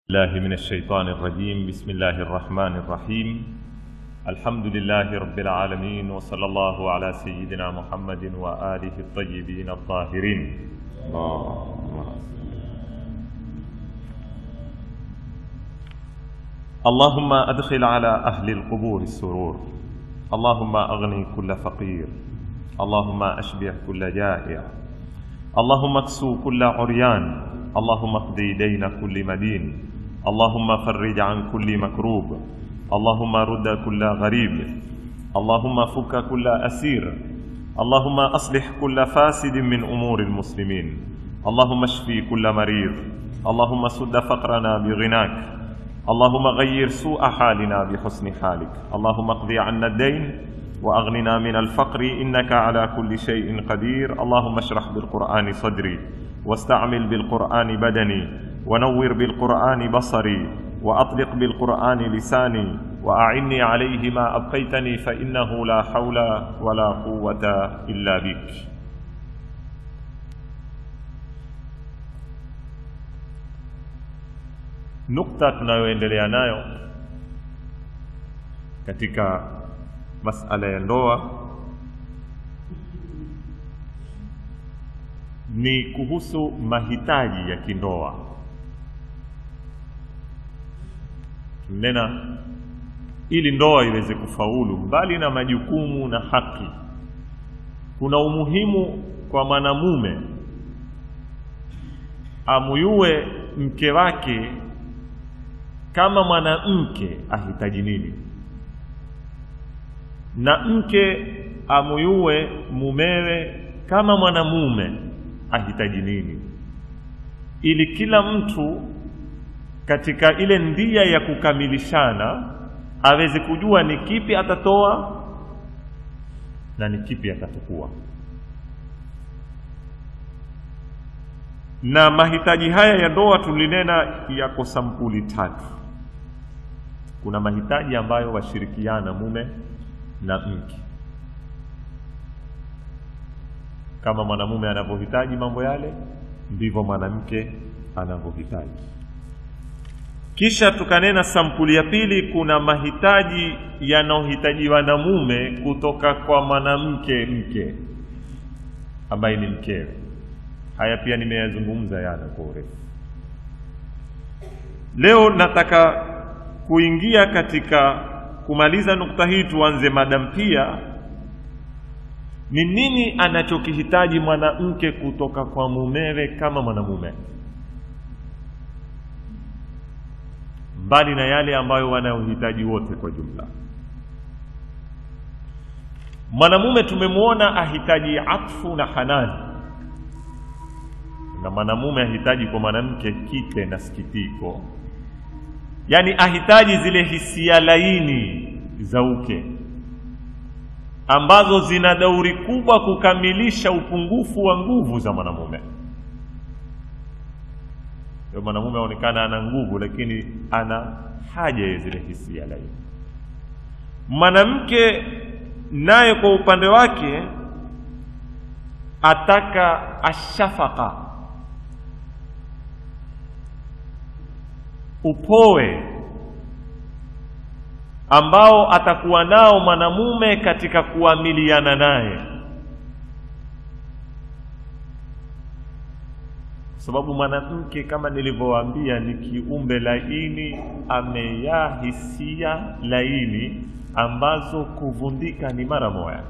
الله من الشيطان الرجيم بسم الله الرحمن الرحيم الحمد لله رب العالمين وصلى الله على سيدنا محمد وآله الطيبين الطاهرين اللهم أدخل على أهل القبور السرور اللهم أغني كل فقير اللهم أشبع كل جائع اللهم اكسو كل عريان اللهم اقضي دين كل مدين اللهم فرج عن كل مكروب اللهم رد كل غريب اللهم فك كل أسير اللهم أصلح كل فاسد من أمور المسلمين اللهم اشفي كل مريض اللهم سد فقرنا بغناك اللهم غير سوء حالنا بحسن حالك اللهم اقضي عنا الدين واغننا من الفقر انك على كل شيء قدير اللهم اشرح بالقران صدري واستعمل بالقران بدني ونور بالقران بصري واطلق بالقران لساني واعني عليه ما ابقيتني فانه لا حول ولا قوه الا بك nukta tunayoendelea nayo katika masala ya ndoa ni kuhusu mahitaji ya kindoa tunena ili ndoa iweze kufaulu mbali na majukumu na haki kuna umuhimu kwa mwanamume amuyue mke wake kama mwanamke ahitaji nini na mke amuyue mumewe kama mwanamume ahitaji nini ili kila mtu katika ile ndia ya kukamilishana aweze kujua ni kipi atatoa na ni kipi atachukua na mahitaji haya ya ndoa tulinena yako sampuli tatu kuna mahitaji ambayo washirikiana mume na mke kama mwanamume anavyohitaji mambo yale ndivyo mwanamke anavyohitaji kisha tukanena sampuli ya pili kuna mahitaji yanayohitajiwa na mume kutoka kwa mwanamke mke ambaye ni mkewe haya pia nimeyazungumza yana kwa urefu leo nataka kuingia katika kumaliza nukta hii tuanze madam pia ni nini anachokihitaji mwanamke kutoka kwa mumewe kama mwanamume mbali na yale ambayo wanayohitaji wote kwa jumla mwanamume tumemwona ahitaji atfu na hanani na mwanamume ahitaji kwa mwanamke kite na sikitiko yaani ahitaji zile hisia laini za uke ambazo zina dauri kubwa kukamilisha upungufu wa nguvu za mwanamume ndio mwanamume aonekana ana nguvu lakini ana haja ya zile hisia laini mwanamke naye kwa upande wake ataka ashafaka upoe ambao atakuwa nao mwanamume katika kuamiliana naye sababu mwanamke kama nilivyowaambia ni kiumbe laini ameyaa hisia laini ambazo kuvundika ni mara moja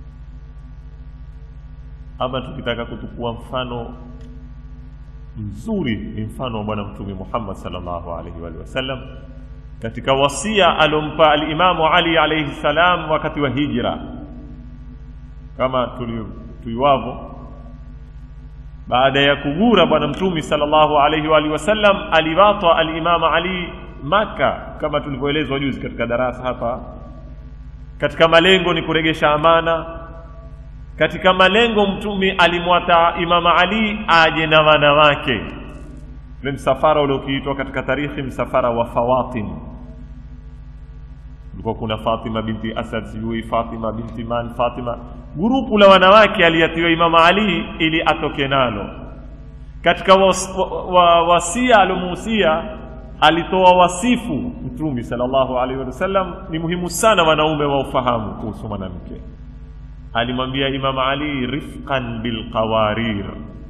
ama tukitaka kutukua mfano mzuri ni mfano wa bwana mtume Muhammad sallallahu alaihi wa sallam katika wasia alompa alimamu Ali alaihi salam wakati wa hijra kama tuiwavo baada ya kugura bwana mtume sallallahu alaihi wa alihi wasallam aliwatwa alimamu Ali Maka kama tulivyoelezwa juzi katika darasa hapa katika malengo ni kuregesha amana katika malengo mtume alimwata imama ali aje na wanawake ule msafara uliokiitwa katika tarikhi msafara wa fawatim ulikuwa kuna fatima binti asad sijui fatima binti man fatima gurupu la wanawake aliyatiwa imama ali ili atoke nalo katika was, wa, wa, wasia aliomuhusia alitoa wasifu mtume sallallahu alaihi wasallam ni muhimu sana wanaume waufahamu kuhusu mwanamke alimwambia imam ali rifqan bilqawarir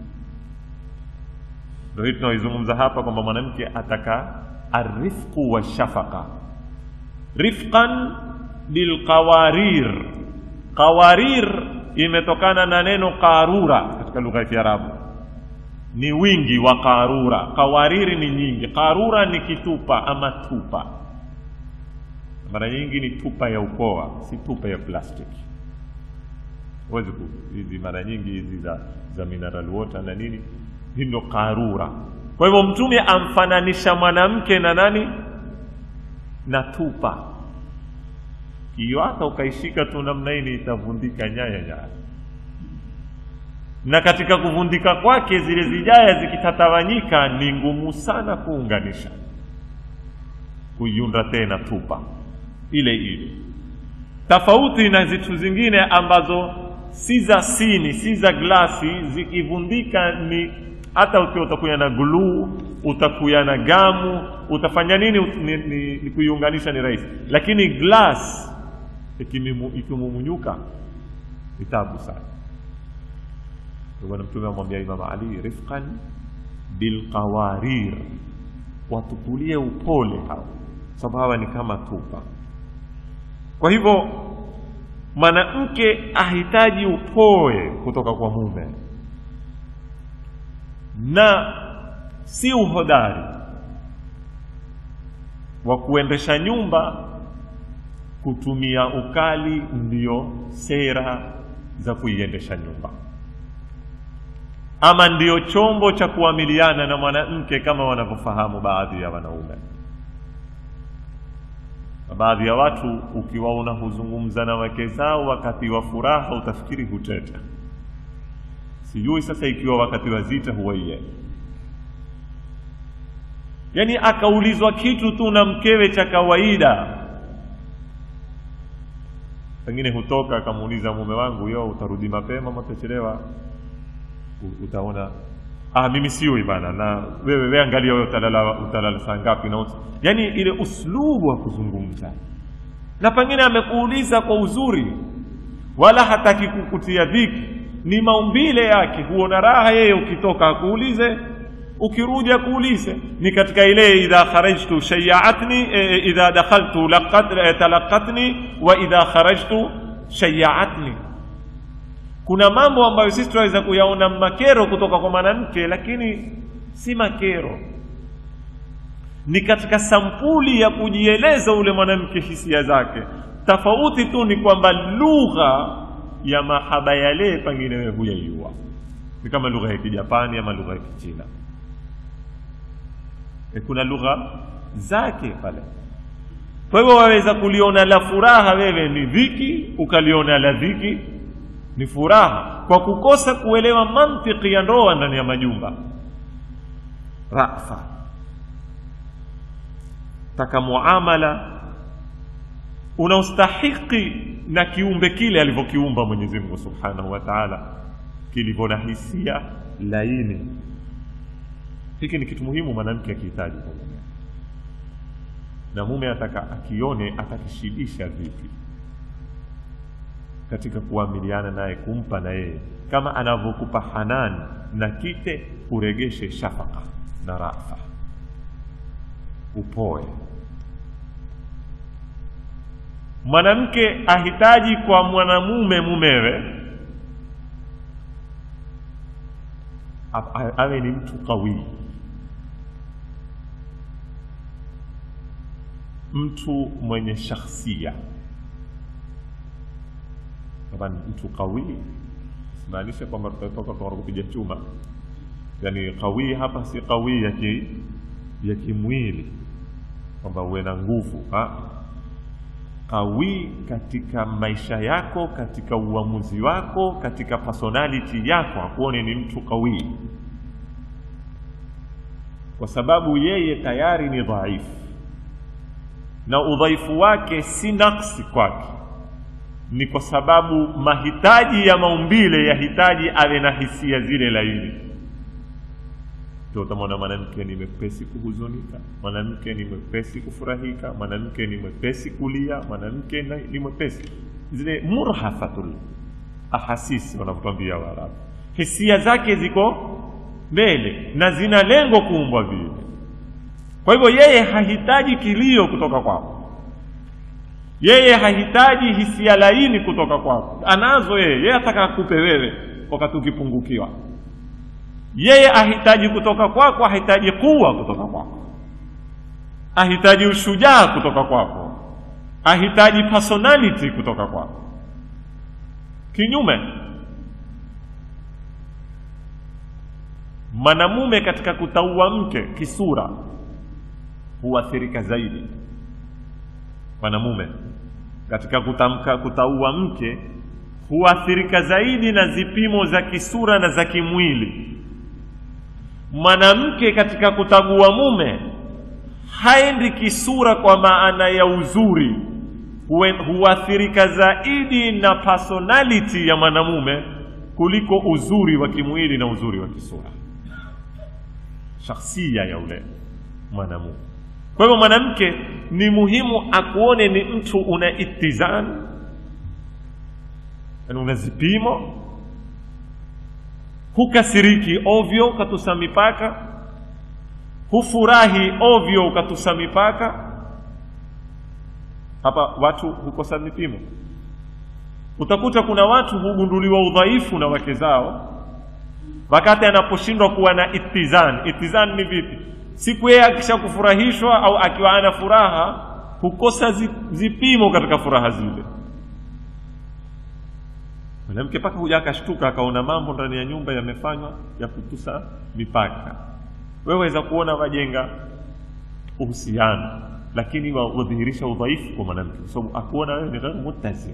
ndio hii tunaoizungumza hapa kwamba mwanamke ataka arifqu washafaqa rifqan bilqawarir qawarir imetokana na neno qarura katika lugha ya kiarabu ni wingi wa qarura qawariri ni nyingi qarura ni kitupa ama tupa mara nyingi ni tupa ya ukoa si tupa ya plastiki huwezi ku- hizi mara nyingi hizi za, za mineral water na nini hii ndo qarura kwa hivyo mtume amfananisha mwanamke na nani na tupa hiyo hata ukaishika tu namna hii itavundika nyaya nyaya na katika kuvundika kwake zile zijaya zikitatawanyika ni ngumu sana kuunganisha kuiunda tena tupa ile ile tofauti na zitu zingine ambazo si za sini si za glasi zikivundika ni hata ukiwa utakuya na gluu utakuya na gamu utafanya nini ut- ni, ni, ni kuiunganisha ni rahisi lakini glass ikimimu- ikimumunyuka ni tabu sana Ndio bwana mtume amwambia imam ali rifqan bilqawarir watukulie upole hao sababu hawa ni kama tupa kwa hivyo mwanamke ahitaji upoe kutoka kwa mume na si uhodari wa kuendesha nyumba kutumia ukali ndio sera za kuiendesha nyumba ama ndio chombo cha kuamiliana na mwanamke kama wanavyofahamu baadhi ya wanaume na baadhi ya watu ukiwaona huzungumza na wake zao wakati wa furaha utafikiri huteta sijui sasa ikiwa wakati wa zita huwa iye yaani akaulizwa kitu tu na mkewe cha kawaida pengine hutoka akamuuliza mume wangu yo utarudi mapema ama utachelewa U- utaona ah mimi siwi bana na wewe wewe angalia wewe utalala utalala saa ngapi na ut... yani ile uslubu wa kuzungumza na pengine amekuuliza kwa uzuri wala hataki kukutia dhiki ni maumbile yake huona raha yeye ukitoka akuulize ukirudi akuulize ni katika ile idha kharajtu shayaatni e, idha dakhaltu laqat, e, talaqatni wa idha kharajtu shayaatni kuna mambo ambayo sisi tunaweza kuyaona makero kutoka kwa mwanamke lakini si makero ni katika sampuli ya kujieleza ule mwanamke hisia zake tofauti tu ni kwamba lugha ya mahaba yale pengine wewe huyaiua ni kama lugha ya kijapani ama lugha ya kichina e kuna lugha zake pale kwa hivyo waweza kuliona la furaha wewe ni dhiki ukaliona la dhiki ni furaha kwa kukosa kuelewa mantiki ya ndoa ndani ya majumba rafa taka muamala unaostahiki na kiumbe kile alivyokiumba mwenyezi mungu subhanahu wa taala kilivyo na hisia laini hiki ni kitu muhimu mwanamke akihitaji kwa mume na mume ataka akione atakishibisha vipi katika kuamiliana naye kumpa na yeye kama anavyokupa hanan na kite uregeshe shafaka na rafa upoe mwanamke ahitaji kwa mwanamume mumewe a- a- awe ni mtu kawii mtu mwenye shakhsia kama ni mtu kawii simaanishe kwamba tutatoka kwa kupiga chuma yani kawii hapa si kawii ya ki, ya kimwili kwamba uwe na nguvu ha? kawii katika maisha yako katika uamuzi wako katika personality yako akuone ni mtu kawii kwa sababu yeye tayari ni dhaifu na udhaifu wake si naksi kwake ni kwa sababu mahitaji ya maumbile yahitaji awe na hisia zile laini ndio utamwona mwanamke ni mwepesi kuhuzunika mwanamke ni mwepesi kufurahika mwanamke ni mwepesi kulia mwanamke na- ni mwepesi zile murhafatul ahasisi wanavyotwambia waarabu hisia zake ziko mbele na zina lengo kuumbwa vile kwa hivyo yeye hahitaji kilio kutoka kwako yeye hahitaji hisia laini kutoka kwako anazo yeye yeye ataka akupe wewe wakati ukipungukiwa yeye ahitaji kutoka kwako ahitaji kuwa kutoka kwako ahitaji ushujaa kutoka kwako ahitaji personality kutoka kwako kinyume mwanamume katika kutaua mke kisura huathirika zaidi mwanamume katika kutamka kutaua mke huathirika zaidi na zipimo za kisura na za kimwili mwanamke katika kutagua mume haendi kisura kwa maana ya uzuri Hue- huathirika zaidi na personality ya mwanamume kuliko uzuri wa kimwili na uzuri wa kisura shakhsia ya ule mwanamume kwa hivyo mwanamke ni muhimu akuone ni mtu una itizan yani una zipimo hukasiriki ovyo ukatusa mipaka hufurahi ovyo ukatusa mipaka hapa watu hukosa vipimo utakuta kuna watu hugunduliwa udhaifu na wake zao wakati anaposhindwa kuwa na itizan itizan ni vipi siku yeye akisha kufurahishwa au akiwa ana furaha hukosa zi- zipimo katika furaha zile mwanamke mpaka huja akashtuka akaona mambo ndani ya nyumba yamefanywa ya kutusa mipaka wewe waweza kuona wajenga uhusiano lakini wa- wadhihirisha udhaifu kwa mwanamke kwa sababu akuona wewe ni ghairu muttazin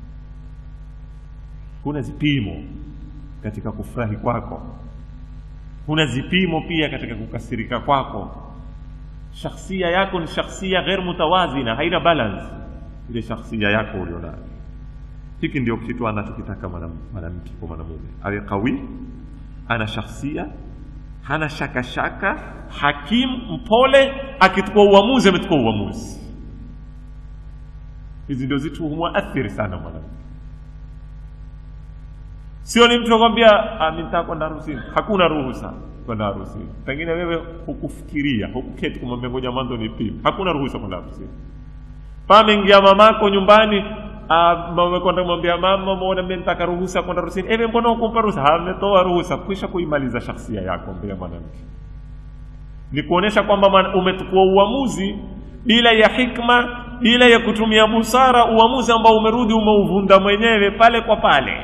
kuna zipimo katika kufurahi kwako kuna zipimo pia katika kukasirika kwako shakhsia yako ni shakhsia ghair mutawazina haina balance ile shakhsia yako ulionayo hiki ndio kitu anachokitaka mwanam- mwanamke kwa mwanamume awe qawi ana shakhsia hana shaka shaka hakim mpole akichukua uamuzi amechukua uamuzi hizi ndio zitu humwathiri sana mwanamke sio ni mtu akwambia "Ah, mi nitaka kwenda harusini hakuna ruhusa kwenda harusini pengine wewe hukufikiria hukuketi kumwambia ngoja mwanzo nipime hakuna ruhusa kwenda harusini pameingia mamako nyumbani ah, mama kwenda kumwambia mama muone mimi nitaka ruhusa kwenda harusini ewe mbona hukumpa ruhusa ametoa ruhusa kwisha kuimaliza shakhsia yako mbele ya mwanamke ni kuonesha kwamba mwana- umechukua uamuzi bila ya hikma bila ya kutumia busara uamuzi ambao umerudi umeuvunda mwenyewe pale kwa pale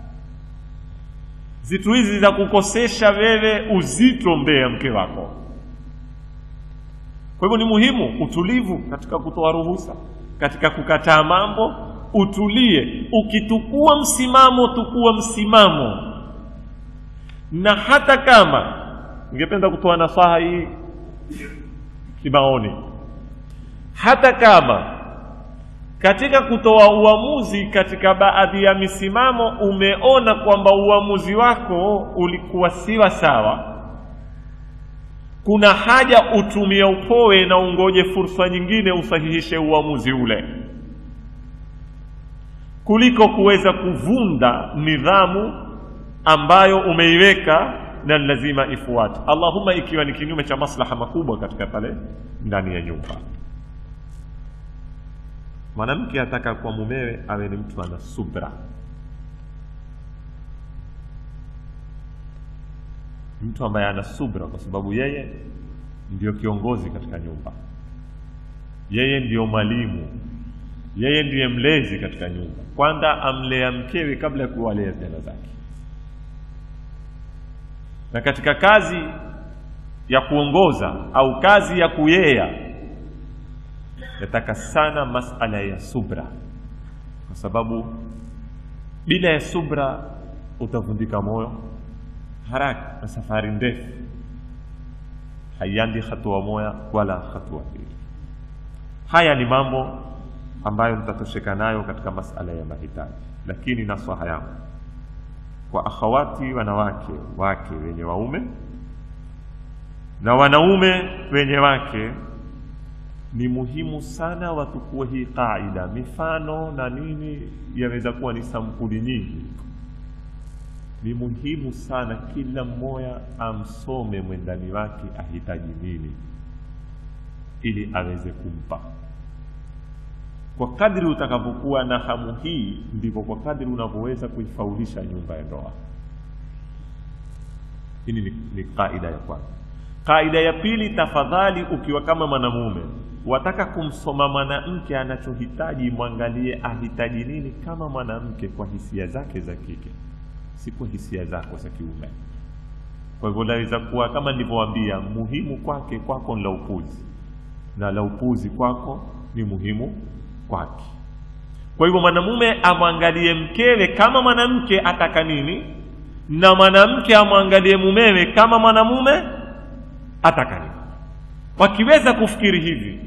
zitu hizi za kukosesha wewe uzito mbele ya mke wako kwa hivyo ni muhimu utulivu katika kutoa ruhusa katika kukataa mambo utulie ukitukua msimamo tukua msimamo na hata kama ningependa kutoa nasaha hii kimaoni hata kama katika kutoa uamuzi katika baadhi ya misimamo umeona kwamba uamuzi wako ulikuwa siwa sawa kuna haja utumie upoe na ungoje fursa nyingine usahihishe uamuzi ule kuliko kuweza kuvunda nidhamu ambayo umeiweka na ni lazima ifuate allahumma ikiwa ni kinyume cha maslaha makubwa katika pale ndani ya nyumba mwanamke ataka kwa mumewe awe ni mtu ana subra mtu ambaye ana subra kwa sababu yeye ndio kiongozi katika nyumba yeye ndiyo mwalimu yeye ndiye mlezi katika nyumba kwanza amlea mkewe kabla ya kuwalea vijana zake na katika kazi ya kuongoza au kazi ya kuyea yataka sana masala ya subra kwa sababu bila ya subra utavundika moyo haraka na safari ndefu haiandi hatua moja wala hatua mbili haya ni mambo ambayo nitatosheka nayo katika masala ya mahitaji lakini nasaha yangu kwa akhawati wanawake wake wenye waume na wanaume wenye wake ni muhimu sana watukue hii qaida mifano na nini yaweza kuwa ni sampuli nyingi ni muhimu sana kila mmoja amsome mwendani wake ahitaji nini ili aweze kumpa kwa kadri utakavyokuwa na hamu hii ndivyo kwa kadri unavyoweza kuifaulisha nyumba ya ndoa hili ni, ni kaida ya kwanza kaida ya pili tafadhali ukiwa kama mwanamume wataka kumsoma mwanamke anachohitaji mwangalie ahitaji nini kama mwanamke kwa hisia zake za kike si kwa hisia zako za kiume kwa hivyo laweza kuwa kama nilivyowaambia muhimu kwake kwako ni la upuzi na la upuzi kwako ni muhimu kwake kwa hivyo mwanamume amwangalie mkewe kama mwanamke ataka nini na mwanamke amwangalie mumewe kama mwanamume ataka nini wakiweza kufikiri hivi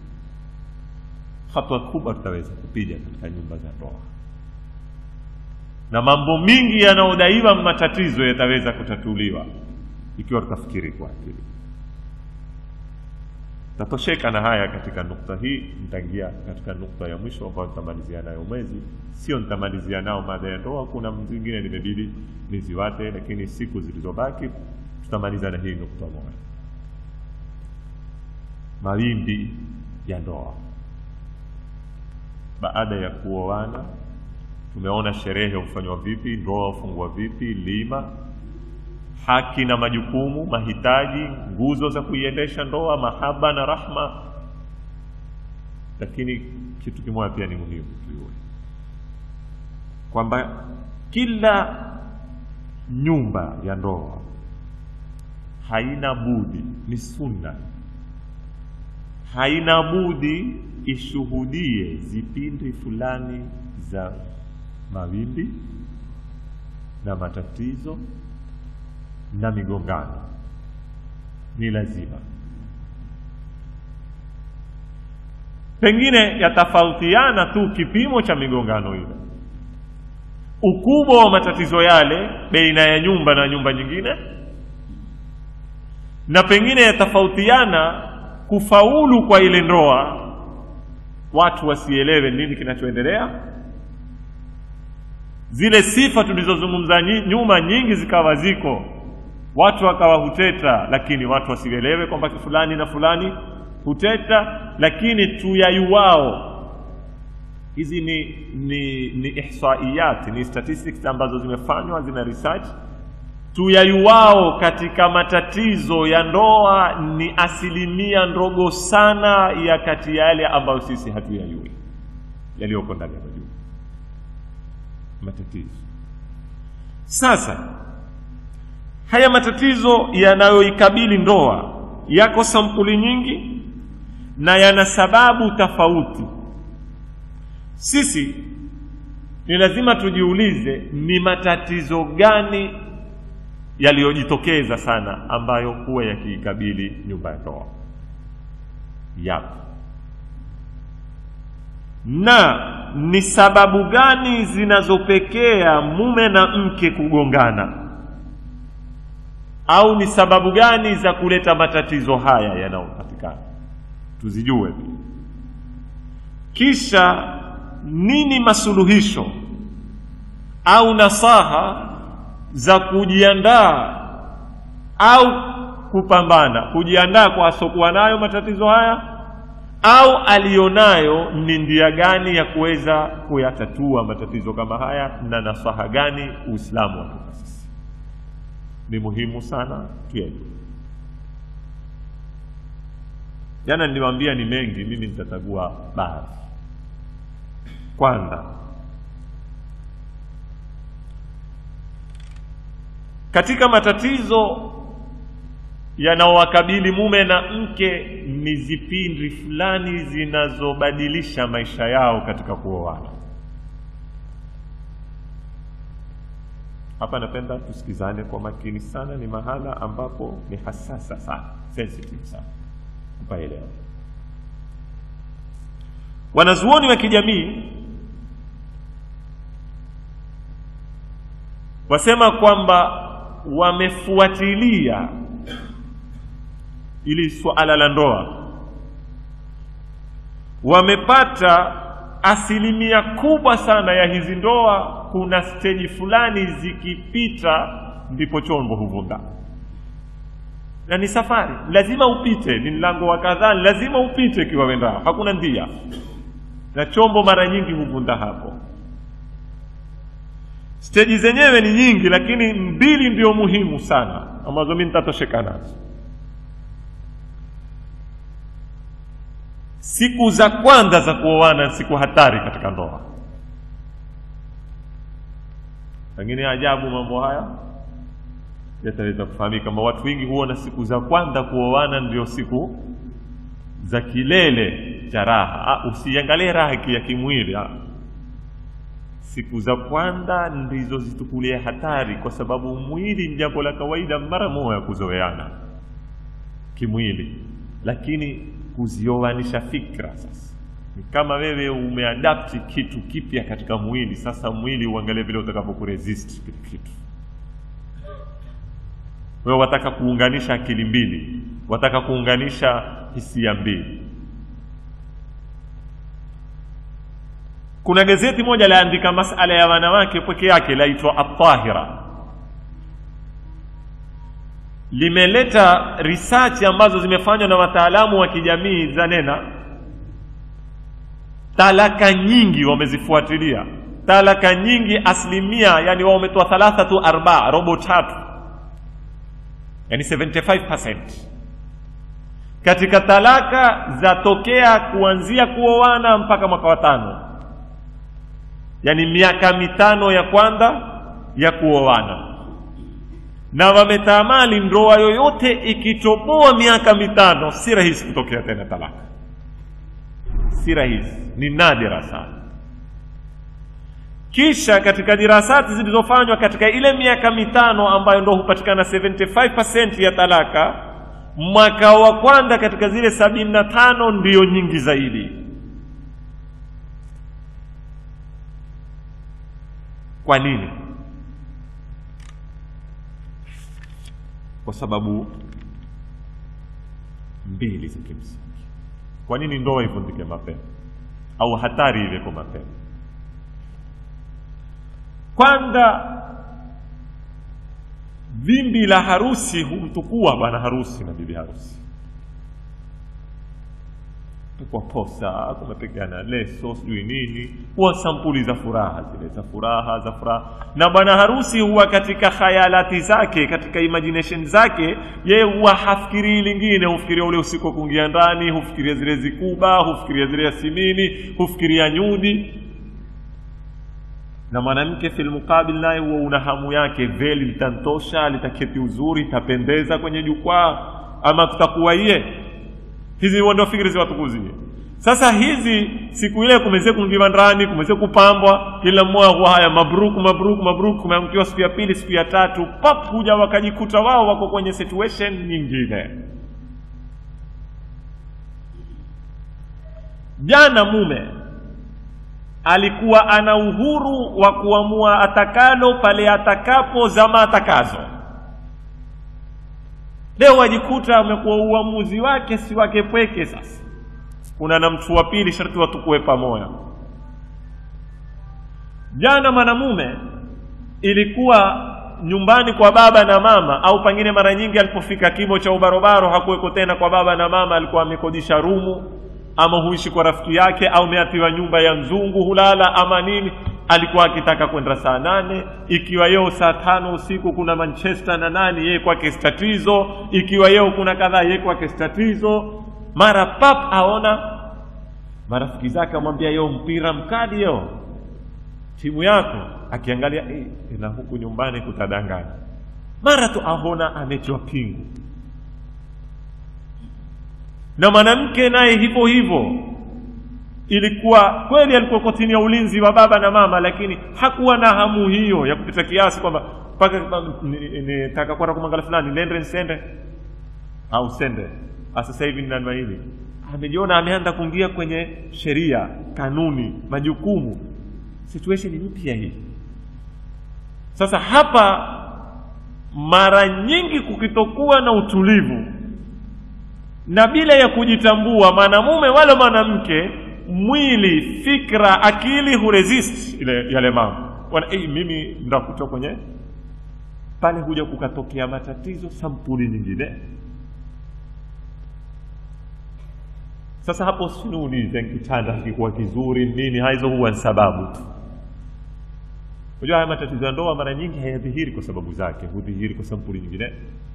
hatua kubwa tutaweza kupiga katika nyumba za ndoa na mambo mingi yanayodaiwa matatizo yataweza kutatuliwa ikiwa tutafikiri kwa akili tatosheka na haya katika nukta hii nitaingia katika nukta ya mwisho ambayo nitamalizia nayo mwezi sio nitamalizia nao mada ya ndoa kuna zingine nimebidi niziwate lakini siku zilizobaki tutamaliza na hii nukta moja mawimbi ya ndoa baada ya kuoana tumeona sherehe hufanywa vipi ndoa hufungwa vipi lima haki na majukumu mahitaji nguzo za kuiendesha ndoa mahaba na rahma lakini kitu kimoja pia ni muhimu tujue kwamba kila nyumba ya ndoa haina budi ni sunna haina budi ishuhudie zipindi fulani za mawimbi na matatizo na migongano ni lazima pengine yatafautiana tu kipimo cha migongano ile ukubwa wa matatizo yale baina ya nyumba na nyumba nyingine na pengine yatafautiana kufaulu kwa ile ndoa watu wasielewe nini kinachoendelea zile sifa tulizozungumza nyuma nyingi zikawa ziko watu wakawa huteta lakini watu wasielewe kwamba fulani na fulani huteta lakini tuyayuwao hizi ni ni ni ihsaiyat ni statistics ambazo zimefanywa zina research tuyayuwao katika matatizo ya ndoa ni asilimia ndogo sana ya kati yale ambayo sisi hatuyayui yaliyoko ndani ya majumba matatizo sasa haya matatizo yanayoikabili ndoa yako sampuli nyingi na yana sababu tofauti sisi ni lazima tujiulize ni matatizo gani yaliyojitokeza sana ambayo huwa yakiikabili nyumba ya ndoa yapo na ni sababu gani zinazopekea mume na mke kugongana au ni sababu gani za kuleta matatizo haya yanayopatikana tuzijue kisha nini masuluhisho au nasaha za kujiandaa au kupambana kujiandaa kwa asokuwa nayo matatizo haya au alionayo ni ndia gani ya kuweza kuyatatua matatizo kama haya na nasaha gani uislamu watupa sisi ni muhimu sana tuyajue jana niliwaambia ni mengi mimi nitachagua baadhi kwanza katika matatizo yanaowakabili mume na mke ni zipindi fulani zinazobadilisha maisha yao katika kuoana hapa napenda tusikizane kwa makini sana ni mahala ambapo ni hasasa sana sensitive sana upaelewa wanazuoni wa kijamii wasema kwamba wamefuatilia ili suala la ndoa wamepata asilimia kubwa sana ya hizi ndoa kuna steji fulani zikipita ndipo chombo huvunda na ni safari lazima upite ni mlango wa kadhaa lazima upite ikiwa wendao hakuna ndia na chombo mara nyingi huvunda hapo steji zenyewe ni nyingi lakini mbili ndio muhimu sana ambazo mi nitatosheka nazo siku za kwanza za kuoana siku hatari katika ndoa pengine ajabu mambo haya yataweza kufahamika kwamba watu wengi huona siku za kwanza kuoana ndio siku za kilele cha raha usiangalie raha ya kimwili ha. siku za kwanza ndizo zitukulie hatari kwa sababu mwili ni jambo la kawaida mara moja kuzoeana kimwili lakini kuzioanisha fikra sasa ni kama wewe umeadapti kitu kipya katika mwili sasa mwili uangalie vile utakavyokuresist kile kitu wewe wataka kuunganisha akili mbili wataka kuunganisha hisia mbili kuna gazeti moja laandika masala ya wanawake peke yake laitwa atahira limeleta research ambazo zimefanywa na wataalamu wa kijamii za nena talaka nyingi wamezifuatilia talaka nyingi asilimia yani wao wametoa thalathatu arba robo tatu yani 75% katika talaka zatokea kuanzia kuoana mpaka mwaka wa tano yani miaka mitano ya kwanza ya kuoana na wametamani ndoa yoyote ikitoboa miaka mitano si rahisi kutokea tena talaka si rahisi ni nadira sana kisha katika dirasati zilizofanywa katika ile miaka mitano ambayo ndo hupatikana 75% ya talaka mwaka wa kwanza katika zile sabini na tano ndiyo nyingi zaidi kwa nini kwa sababu mbili za kimsingi kwa nini ndoa ivundike mapema au hatari ile kwa mapema kwanza vimbi la harusi humtukua bwana harusi na bibi harusi kwa posa kumepigana leso sijui nini huwa sampuli za furaha zile za furaha za furaha na bwana harusi huwa katika khayalati zake katika imagination zake yeye huwa hafikirii lingine hufikiria ule usiku wa kuingia ndani hufikiria zile zikuba hufikiria zile yasimini hufikiria nyudi na mwanamke filmukabil naye huwa una hamu yake veli litantosha litaketi uzuri itapendeza kwenye jukwaa ama tutakuwa iye hizi huwa ndio fikiri ziwatukuzie sasa hizi siku ile kumeze kuingiwa ndani kumeze kupambwa kila mmoja huwa haya mabruk mabruk mabruk kumeangukiwa siku ya pili siku ya tatu pap huja wakajikuta wao wako kwenye situation nyingine jana mume alikuwa ana uhuru wa kuamua atakalo pale atakapo zama atakazo leo wajikuta amekuwa uamuzi wake si wake pweke sasa kuna na mtu wa pili sharti watukue pamoja jana mwanamume ilikuwa nyumbani kwa baba na mama au pengine mara nyingi alipofika kimo cha ubarobaro hakuweko tena kwa baba na mama alikuwa amekodisha rumu ama huishi kwa rafiki yake au meatiwa nyumba ya mzungu hulala ama nini alikuwa akitaka kwenda saa nane ikiwa yeo saa tano usiku kuna manchester na nani yeye kwake statizo ikiwa yeo kuna kadhaa yeye kwake statizo mara pap aona marafiki zake amwambia yeo mpira mkali yeo timu yako akiangalia eh, na huku nyumbani kutadanganya mara tu aona amechwa pingu na mwanamke naye hivyo hivyo ilikuwa kweli alikuwa kwa chini ya ulinzi wa baba na mama lakini hakuwa na hamu hiyo ya kupita kiasi kwamba mpaka nitaka kwenda kumwangalia fulani nende nsende au sende sasa hivi ni namna hivi amejiona ameanza kuingia kwenye sheria kanuni majukumu situation mpya hii sasa hapa mara nyingi kukitokuwa na utulivu na bila ya kujitambua mwanamume wala mwanamke mwili fikra akili huresist ile yale mambo Wana, hey, mimi ndakuta kwenye pale huja kukatokea matatizo sampuli nyingine sasa hapo sinuulize kitanda kikuwa kizuri nini hizo huwa ni sababu tu unajua haya matatizo ya ndoa mara nyingi hayadhihiri kwa sababu zake hudhihiri kwa sampuli nyingine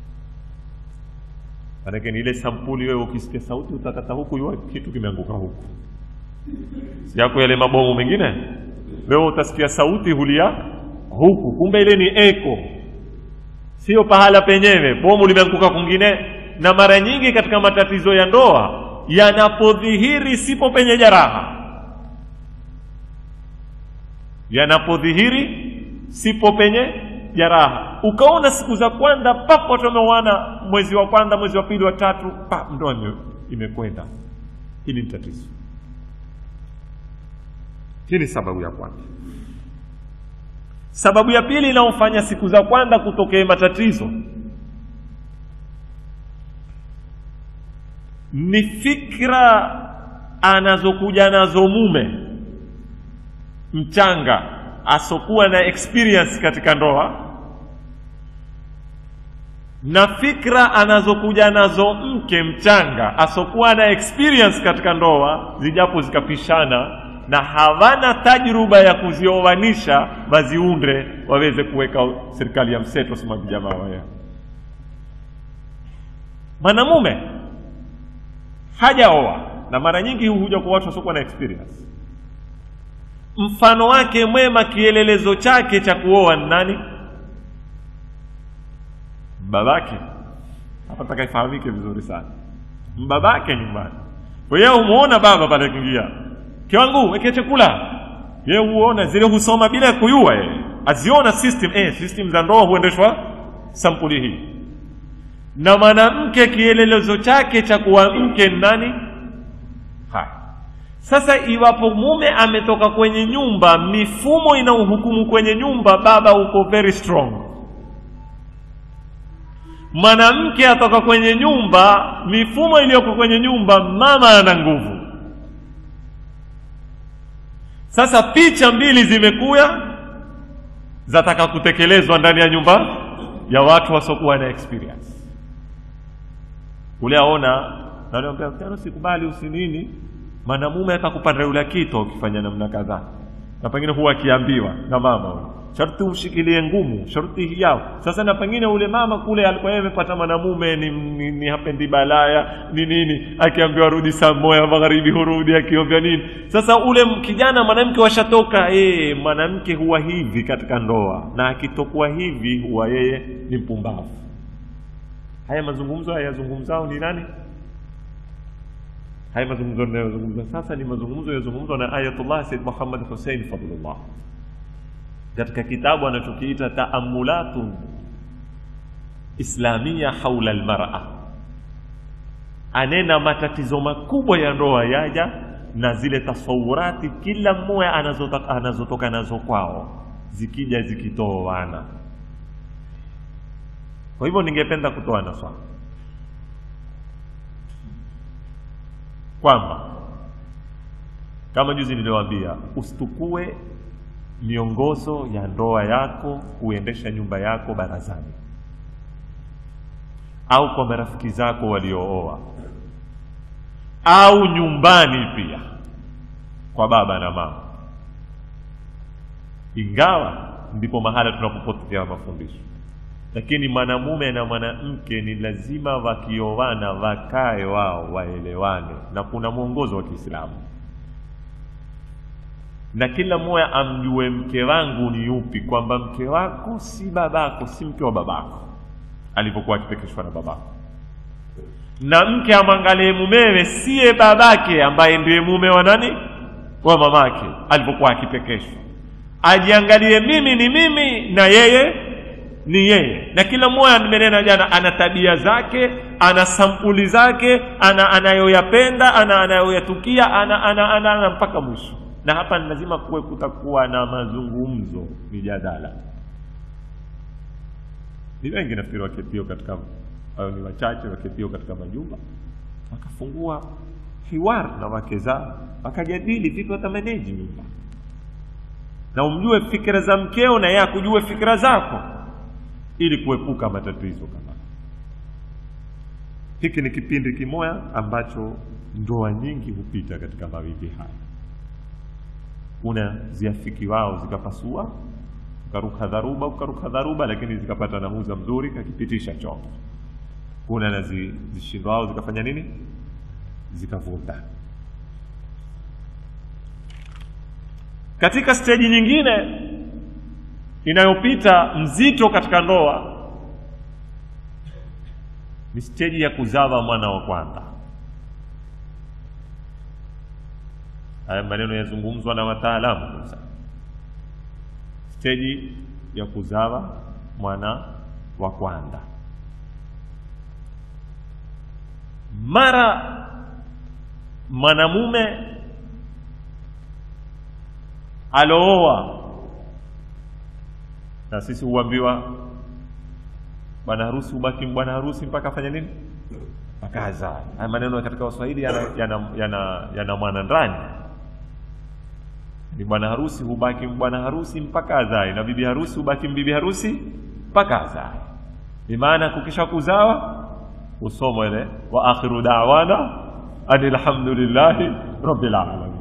manake ni ile sampuli wewe ukisikia sauti utakata huku yua kitu kimeanguka huku si yako yale mabomu mengine wewe utasikia sauti hulia huku kumbe ile ni eko sio pahala penyewe bomu limeanguka kwingine na mara nyingi katika matatizo ya ndoa yanapodhihiri sipo penye jaraha yanapodhihiri sipo penye jaraha ukaona siku za kwanza papo watu wameoana mwezi wa kwanza mwezi wa pili wa tatu pa ndoa ime- imekwenda hili ni tatizo hii ni sababu ya kwanza sababu ya pili inayofanya siku za kwanza kutokee matatizo ni fikra anazokuja nazo mume mchanga asokuwa na experience katika ndoa na fikra anazokuja nazo mke mchanga asokuwa na experience katika ndoa zijapo zikapishana na hawana tajruba ya kuzioanisha waziunde waweze kuweka serikali ya mseto sema vijamaa waya mwanamume hajaoa na mara nyingi huja kwa watu wasiokuwa na experience mfano wake mwema kielelezo chake cha kuoa ni nani babake hapa nataka ifahamike vizuri sana mbabake nyumbani kwa hiyo humuona baba pale akiingia kiwangu weke chakula ye huona zile husoma bila ya kuyua yeye aziona system eh, system za ndoa huendeshwa sampuli hii na mwanamke kielelezo chake cha kuwa mke ni nani haya sasa iwapo mume ametoka kwenye nyumba mifumo inaohukumu kwenye nyumba baba uko very strong mwanamke atoka kwenye nyumba mifumo iliyoko kwenye nyumba mama ana nguvu sasa picha mbili zimekuya zataka kutekelezwa ndani ya nyumba ya watu wasiokuwa na experience ule aona naambia tena sikubali usinini mwanamume atakupanda yule kito ukifanya namna kadhaa na pengine huwa akiambiwa na mama ule sharti umshikilie ngumu sharti hii yao sasa na pengine ule mama kule alikuwa yeye amepata mwanamume ni, ni, ni hapendi balaya ni nini akiambiwa rudi saa moja magharibi hurudi akiombya nini sasa ule m- kijana mwanamke washatoka eh mwanamke huwa hivi katika ndoa na akitokuwa hivi huwa yeye ni mpumbavu haya mazungumzo hayazungumzao ni nani haya mazungumzo ninayozungumza sasa ni mazungumzo yazungumzwa na ayatullah said muhammad hussein fadlullah katika kitabu anachokiita taamulatun islamia haula almar'a anena matatizo makubwa ya ndoa yaja na zile tasawurati kila mmoja anazotoka, anazotoka nazo kwao zikija zikitoana kwa hivyo ningependa kutoa naswali kwamba kama juzi niliwaambia usitukue miongozo ya ndoa yako kuendesha nyumba yako barazani au kwa marafiki zako waliooa au nyumbani pia kwa baba na mama ingawa ndipo mahala tunapopotea mafundisho lakini mwanamume na mwanamke ni lazima wakioana wakae wao waelewane na kuna mwongozo wa kiislamu na kila mmoja amjue mke wangu ni yupi kwamba mke wako si babako si mke wa babako alivyokuwa akipekeshwa na babako na mke amwangalie mumewe siye babake ambaye ndiye mume wa nani wa mamake alivyokuwa akipekeshwa ajiangalie mimi ni mimi na yeye ni yeye na kila mmoja nimenena jana ana tabia zake ana sampuli zake ana anayoyapenda ana anayoyatukia ana, ana, ana, ana mpaka mwisho na hapa ni lazima kuwe kutakuwa na mazungumzo mijadala ni wengi nafikiri waketio katika au ni wachache waketio katika majumba wakafungua hiwar na wake zao wakajadili vipi watamaneji nyumba na umjue fikira za mkeo na yeye akujue fikira zako ili kuepuka matatizo kama hiki ni kipindi kimoya ambacho ndoa nyingi hupita katika mawimbi haya kuna ziafiki wao zikapasua ukaruka dharuba ukaruka dharuba lakini zikapata namuza mzuri kakipitisha chombo kuna na zi- zishindwao zikafanya nini zikavunda katika steji nyingine inayopita mzito katika ndoa ni steji ya kuzawa mwana wa kwanza haya maneno yazungumzwa na wataalamu sasa steji ya kuzawa mwana wa kwanza mara mwanamume alooa na sisi huambiwa bwana harusi hubaki bwana harusi mpaka afanye nini mpaka azae haya maneno katika waswahili yana, yana, yana, yana mwana ndani ni bwana harusi hubaki bwana harusi mpaka azae na bibi harusi hubaki bibi harusi mpaka azae ni maana kukisha kuzawa usomwa ile wa akhiru da'wana anil hamdulillahi rabbil alamin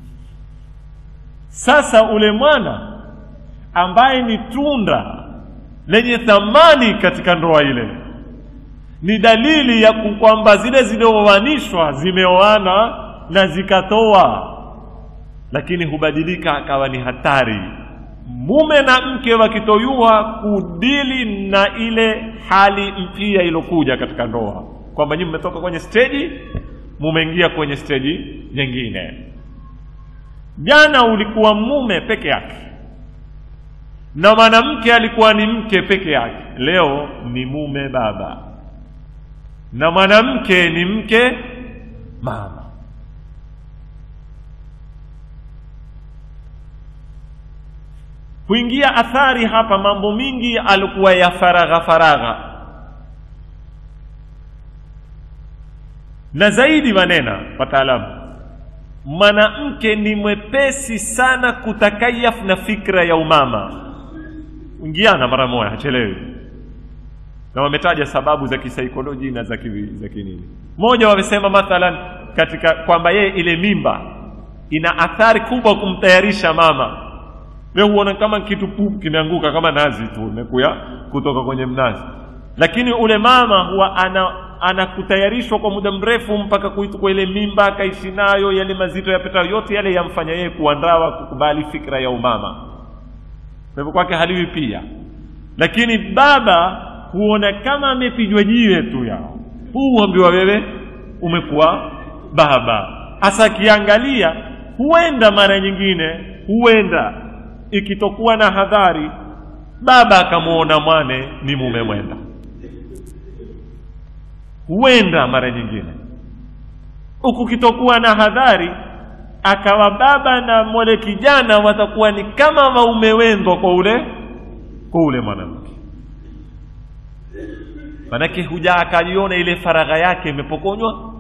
sasa ule mwana ambaye ni tunda lenye thamani katika ndoa ile ni dalili ya ku- kwamba zile zilioanishwa zimeoana na zikatoa lakini hubadilika akawa ni hatari mume na mke wakitoyua kudili na ile hali mpya ilokuja katika ndoa kwamba nyinyi mmetoka kwenye steji mumeingia kwenye steji nyingine jana ulikuwa mume peke yake na mwanamke alikuwa ni mke peke yake leo ni mume baba na mwanamke ni mke mama huingia athari hapa mambo mingi alikuwa ya faragha faragha na zaidi manena wataalamu mwanamke ni mwepesi sana kutakayaf na fikra ya umama ingiana mara moja hachelewi na wametaja sababu za kisaikolojia na za ki- za kinini moja wamesema mathalan katika kwamba yeye ile mimba ina athari kubwa kumtayarisha mama we huona kama kitu pup kimeanguka kama nazi tu imekuya kutoka kwenye mnazi lakini ule mama huwa ana anakutayarishwa kwa muda mrefu mpaka kuitukwa ile mimba akaishi nayo yale mazito yapita yote yale yamfanya yeye kuandawa kukubali fikra ya umama kwa hivyo kwake haliwi pia lakini baba huona kama amepigwa jiwe tu yao huu huambiwa wewe umekuwa baba hasa akiangalia huenda mara nyingine huenda ikitokuwa na hadhari baba akamwona mwane ni mume mwenda huenda mara nyingine huku kitokuwa na hadhari akawa baba na mwale kijana watakuwa ni kama waume wendwa kwa ule kwa ule mwanamke manake huja akaliona ile faragha yake imepokonywa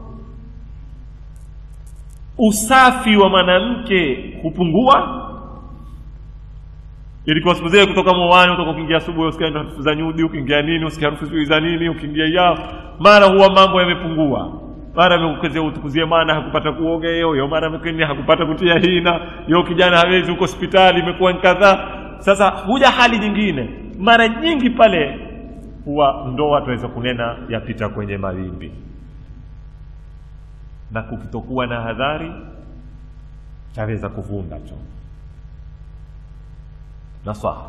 usafi wa mwanamke hupungua ilikuwa siku zile kutoka mwani utoka ukiingia asubuhi usikia harufu za nyudi ukiingia nini usikia harufu sijui za nini ukiingia yao mara huwa mambo yamepungua mara amekukezea utukuzie maana hakupata kuoga yeo yo mara amekeni hakupata kutia hina yo kijana hawezi huko hospitali imekuwa ni kadhaa sasa huja hali nyingine mara nyingi pale huwa ndoa tunaweza kunena yapita kwenye mawimbi na kukitokuwa na hadhari chaweza kuvunda chombo nasaha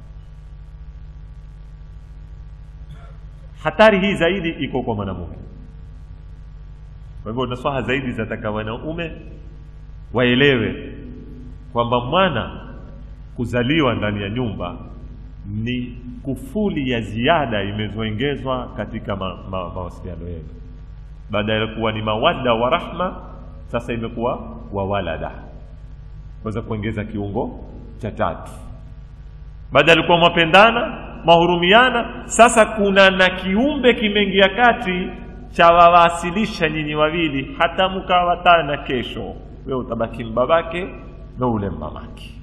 hatari hii zaidi iko kwa mwanamume kwa hivyo nasaha zaidi zataka wanaume waelewe kwamba mwana kuzaliwa ndani ya nyumba ni kufuli ya ziada imezoengezwa katika ma, ma, mawasiliano yenu baada ya kuwa ni mawadda wa rahma sasa imekuwa wawalada waweza kuongeza kiungo cha tatu baada alikuwa mwapendana mahurumiana sasa kuna na kiumbe kimeingia kati chawawasilisha nyinyi wawili hata mkawatana kesho we utabaki mbabake na ule mamake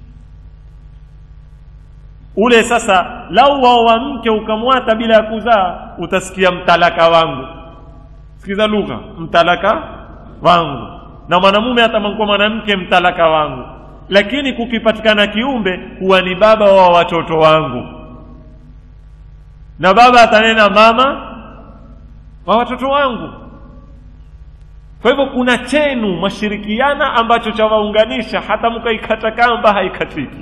ule sasa lau waowa mke ukamwata bila ya kuzaa utasikia mtalaka wangu sikiza lugha mtalaka wangu na mwanamume hata kwa mwanamke mtalaka wangu lakini kukipatikana kiumbe huwa ni baba wa watoto wangu na baba atanena mama wa watoto wangu kwa hivyo kuna chenu mashirikiana ambacho chawaunganisha hata mkaikata kamba haikatiki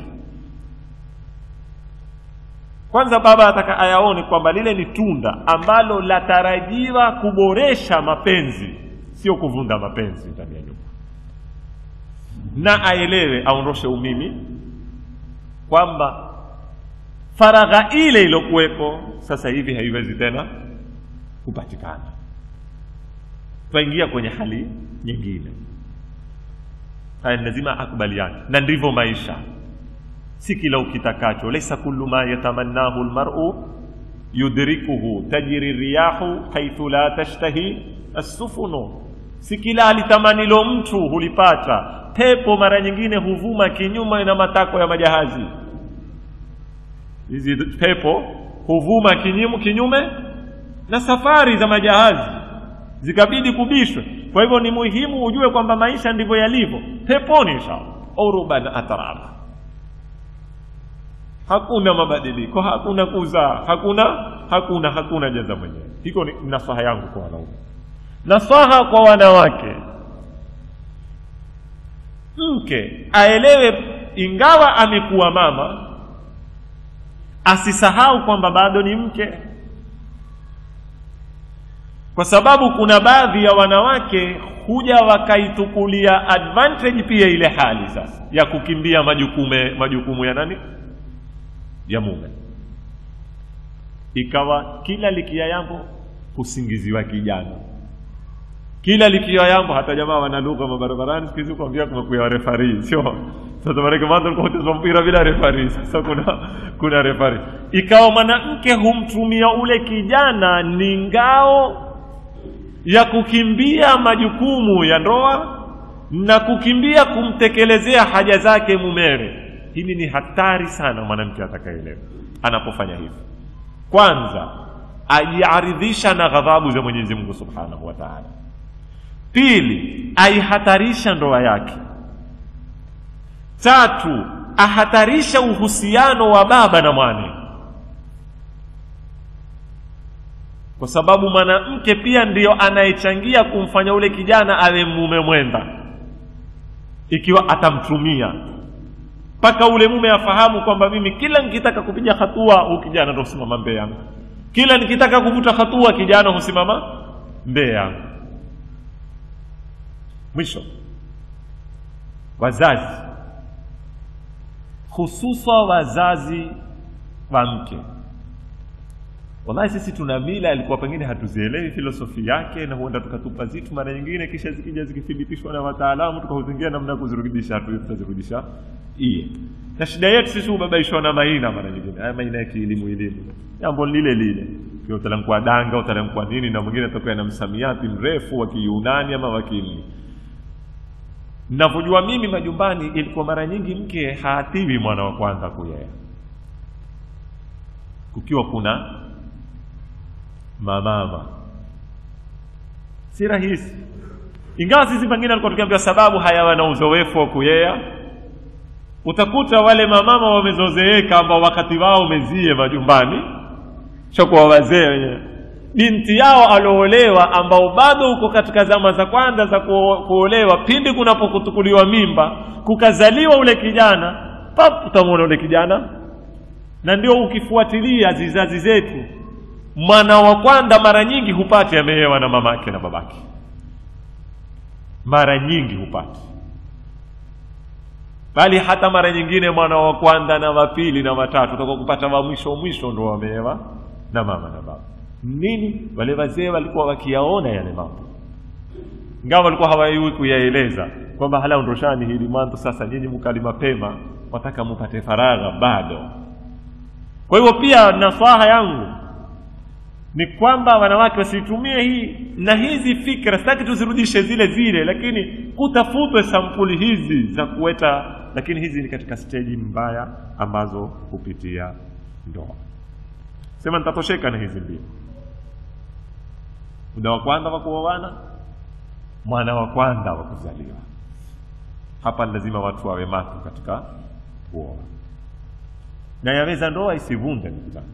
kwanza baba ataka ayaone kwamba lile ni tunda ambalo latarajiwa kuboresha mapenzi sio kuvunda mapenzi ndani ya nyumba na aelewe aondoshe umimi kwamba faragha ile iliyokuweko sasa hivi haiwezi tena kupatikana twaingia kwenye hali nyingine haya lazima akubaliane na ndivyo maisha si kila ukitakacho laisa kullu ma yatamannahu lmaru yudrikuhu tajri riyahu haithu la tashtahi assufunu si kila alitamanilo mtu hulipata pepo mara nyingine huvuma kinyume na matako ya majahazi hizi pepo huvuma kinyume, kinyume na safari za majahazi zikabidi kubishwe kwa hivyo ni muhimu ujue kwamba maisha ndivyo yalivyo peponi inshallah uruban atraba hakuna mabadiliko hakuna kuzaa hakuna hakuna hakuna jaza mwenyewe hiko ni nasaha yangu kwa wanaume nasaha kwa wanawake mke aelewe ingawa amekuwa mama asisahau kwamba bado ni mke kwa sababu kuna baadhi ya wanawake huja wakaitukulia advantage pia ile hali sasa ya kukimbia majukume majukumu ya nani ya mume ikawa kila likia yambo husingiziwa kijana kila likia yambo hata jamaa wana lugha mabarabarani siku hizi kuambia kumekuya refari sio sasa maanake mwanzo ulikuwa ucheza mpira bila refari sasa kuna kuna refari ikawa mwanamke humtumia ule kijana ni ngao ya kukimbia majukumu ya ndoa na kukimbia kumtekelezea haja zake mumewe hili ni hatari sana mwanamke atakaelewa anapofanya hivi kwanza ajiaridhisha na ghadhabu za mwenyezi mungu subhanahu wa taala pili aihatarisha ndoa yake tatu ahatarisha uhusiano wa baba na mwane kwa sababu mwanamke pia ndiyo anayechangia kumfanya ule kijana awe mume mwenda ikiwa atamtumia mpaka ule mume afahamu kwamba mimi kila nikitaka kupiga hatua huu kijana ndo husimama mbele yangu kila nikitaka kuvuta hatua kijana husimama mbele yangu mwisho wazazi hususa wazazi wa mke wallahi sisi tuna mila ilikuwa pengine hatuzielewi filosofi yake na huenda tukatupa zitu mara nyingine kisha zikija zikithibitishwa na wataalamu tukahuzingia namna ya kuzirudisha hatu tutazirudisha iye na shida yetu sisi hubabaishwa na maina mara nyingine haya maina ya kielimu elimu jambo lile lile utalamkwa danga utalamkwa nini na mwingine atakuwa na msamiati mrefu wa kiyunani ama wa kiini navyojua mimi majumbani ilikuwa mara nyingi mke haatiwi mwana wa kwanza kuyea kukiwa kuna mamama si rahisi ingawa sisi pengine alikuwa tukiambia sababu hayawa na uzoefu wa kuyea utakuta wale mamama wamezozeeka ambao wakati wao umezie majumbani chokuwa wazee wenyewe binti yao aloolewa ambao bado uko katika zama za kwanza za kuolewa pindi kunapokutukuliwa mimba kukazaliwa ule kijana pap utamwona ule kijana na ndio ukifuatilia zizazi zetu mwana wa kwanza mara nyingi hupati ameewa na mamake na babake mara nyingi hupati bali hata mara nyingine mwana wa kwanza na wa pili na watatu utakuwa kupata wa mwisho mwisho ndo wameewa na mama na baba nini wale wazee walikuwa wakiyaona yale mambo ingawa walikuwa hawaiwi kuyaeleza kwamba hala ondoshani hili mwanzo sasa nyinyi mkali mapema wataka mupate faragha bado kwa hivyo pia nasaha yangu ni kwamba wanawake wasitumie hii na hizi fikra sitaki tuzirudishe zile zile lakini kutafutwe sampuli hizi za kuweta lakini hizi ni katika steji mbaya ambazo hupitia ndoa sema nitatosheka na hizi mbili muda wa kwanza wa kuoana mwana wa kwanza wa kuzaliwa hapa lazima watu wawe macho katika kuoa na yaweza ndoa isivunde ndugu zangu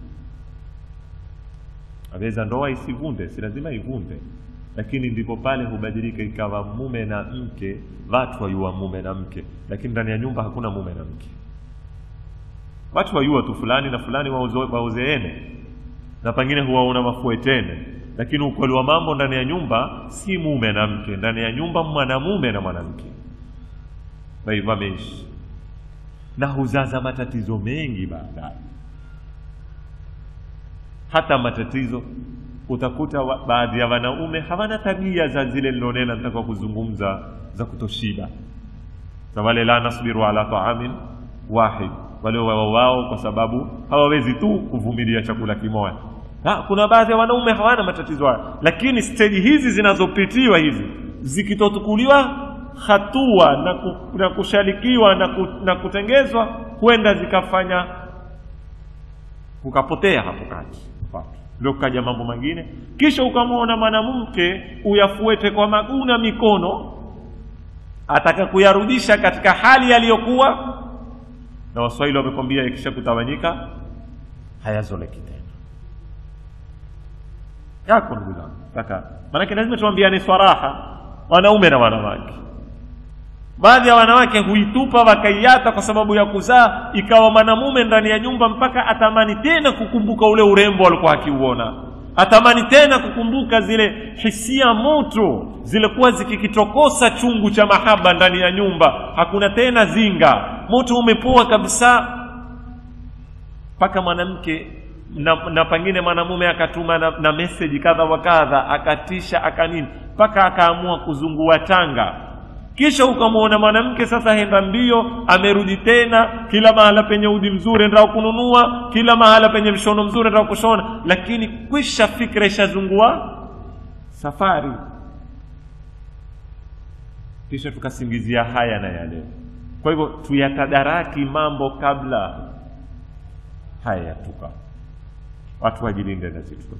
aweza ndoa isivunde si lazima ivunde lakini ndipo pale hubadilika ikawa mume na mke watu wayua mume na mke lakini ndani ya nyumba hakuna mume na mke watu wayua tu fulani na fulani wauzo- wauzeene na pengine huwaona mafuetene lakini ukweli wa mambo ndani ya nyumba si mume na mke ndani ya nyumba mwanamume na mwanamke Wai- wameishi na huzaza matatizo mengi baadaye hata matatizo utakuta wa, baadhi ya wanaume hawana tabia za zile nilonena nitaka kuzungumza za kutoshiba na wale la nasbiru ala taamin wahid wale wao wao kwa sababu hawawezi tu kuvumilia chakula kimoja ha, kuna baadhi ya wanaume hawana matatizo hayo lakini steji hizi zinazopitiwa hizi zikitotukuliwa hatua na, ku, na kushalikiwa na, ku, na kutengezwa huenda zikafanya kukapotea hapo kati watu ndio kukaja mambo mengine kisha ukamwona mwanamke uyafuete kwa maguu na mikono ataka kuyarudisha katika hali yaliyokuwa na waswahili wamekwambia ikisha kutawanyika hayazoleki tena yako ndugu zangu taka maanake lazima tuambiane swaraha wanaume na wanawake baadhi ya wanawake huitupa wakaiata kwa sababu ya kuzaa ikawa mwanamume ndani ya nyumba mpaka atamani tena kukumbuka ule urembo alikuwa akiuona atamani tena kukumbuka zile hisia moto zilikuwa zikikitokosa chungu cha mahaba ndani ya nyumba hakuna tena zinga moto umepoa kabisa mpaka mwanamke na, na pengine mwanamume akatuma na, na meseji kadha wa kadha akatisha akanini mpaka akaamua kuzungua tanga kisha ukamwona mwanamke sasa henda mbio amerudi tena kila mahala penye udi mzuri endao kununua kila mahala penye mshono mzuri endao kushona lakini kwisha fikra ishazungua safari kisha tukasingizia haya na yale kwa hivyo tuyatadaraki mambo kabla haya yatuka watu wajilinde na zitu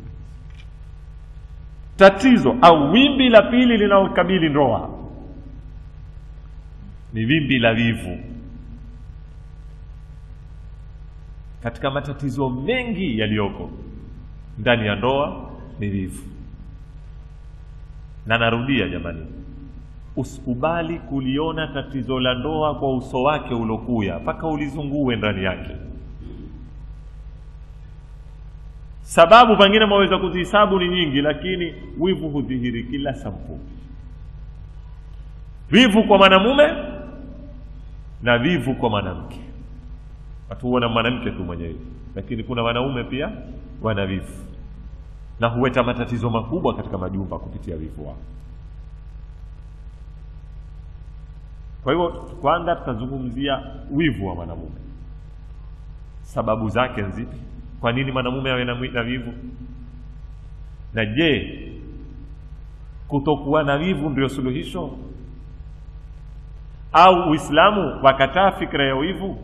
tatizo au wimbi la pili linalokabili ndoa ni wimbi la wivu katika matatizo mengi yaliyoko ndani ya ndoa ni wivu na narudia jamani usikubali kuliona tatizo la ndoa kwa uso wake ulokuya mpaka ulizungue ndani yake sababu pengine mwaweza kuzihisabu ni nyingi lakini wivu hudhihiri kila sampuli wivu kwa mwanamume na wivu kwa mwanamke watu huona mwanamke tu mwenyewe lakini kuna wanaume pia wana wivu na huweta matatizo makubwa katika majumba kupitia wivu wao kwa hivyo kwanza tutazungumzia wivu wa mwanamume sababu zake nzipi kwa nini mwanamume awe na, na wivu na je kutokuwa na wivu ndio suluhisho au uislamu wakataa fikra ya wivu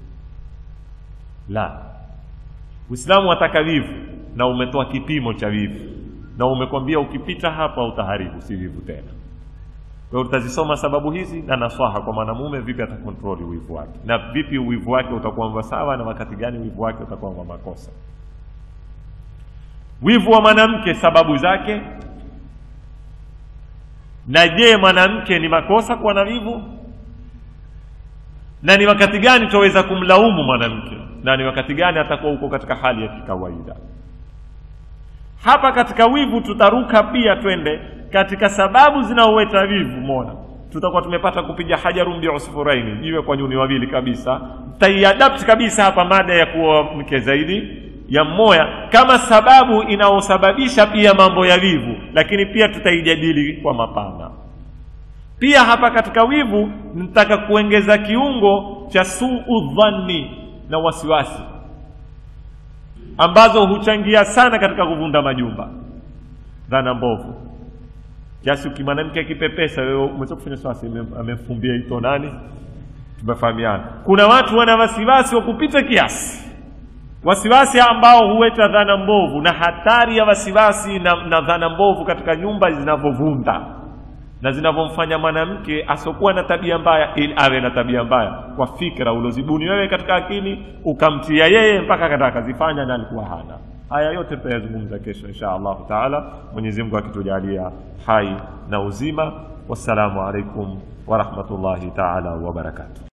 la uislamu wataka wivu na umetoa kipimo cha wivu na umekwambia ukipita hapa utaharibu si wivu tena kwa hiyo tutazisoma sababu hizi na naswaha kwa mwanamume vipi atakontroli wivu wake na vipi wivu wake utakuwa sawa na wakati gani wivu wake utakuwa wa makosa wivu wa mwanamke sababu zake na je mwanamke ni makosa kuwa na wivu na ni wakati gani tutaweza kumlaumu mwanamke na ni wakati gani atakuwa huko katika hali ya kikawaida hapa katika wivu tutaruka pia twende katika sababu zinaoweta wivu mona tutakuwa tumepata kupiga hajarun biusfuraini jiwe kwa nyuni wawili kabisa taiadapt kabisa hapa mada ya kuwa mke zaidi ya mmoya kama sababu inayosababisha pia mambo ya wivu lakini pia tutaijadili kwa mapana pia hapa katika wivu nitaka kuongeza kiungo cha suu dhanni na wasiwasi ambazo huchangia sana katika kuvunda majumba dhana mbovu kiasi ukimwanamke akipepesa wewe umeweza kufanya swasi amefumbia ito nani tumefahamiana kuna watu wana wasiwasi wa kupita kiasi wasiwasi ambao huweta dhana mbovu na hatari ya wasiwasi na, na dhana mbovu katika nyumba zinavyovunda na zinavyomfanya mwanamke asiokuwa na tabia mbaya ili awe na tabia mbaya kwa fikra ulozibuni wewe katika akili ukamtia yeye mpaka katika akazifanya na alikuwa hana haya yote tutayazungumza kesho insha allahu taala mwenyezi mungu akitujalia hai na uzima wassalamu alaikum warahmatullahi taala wabarakatuh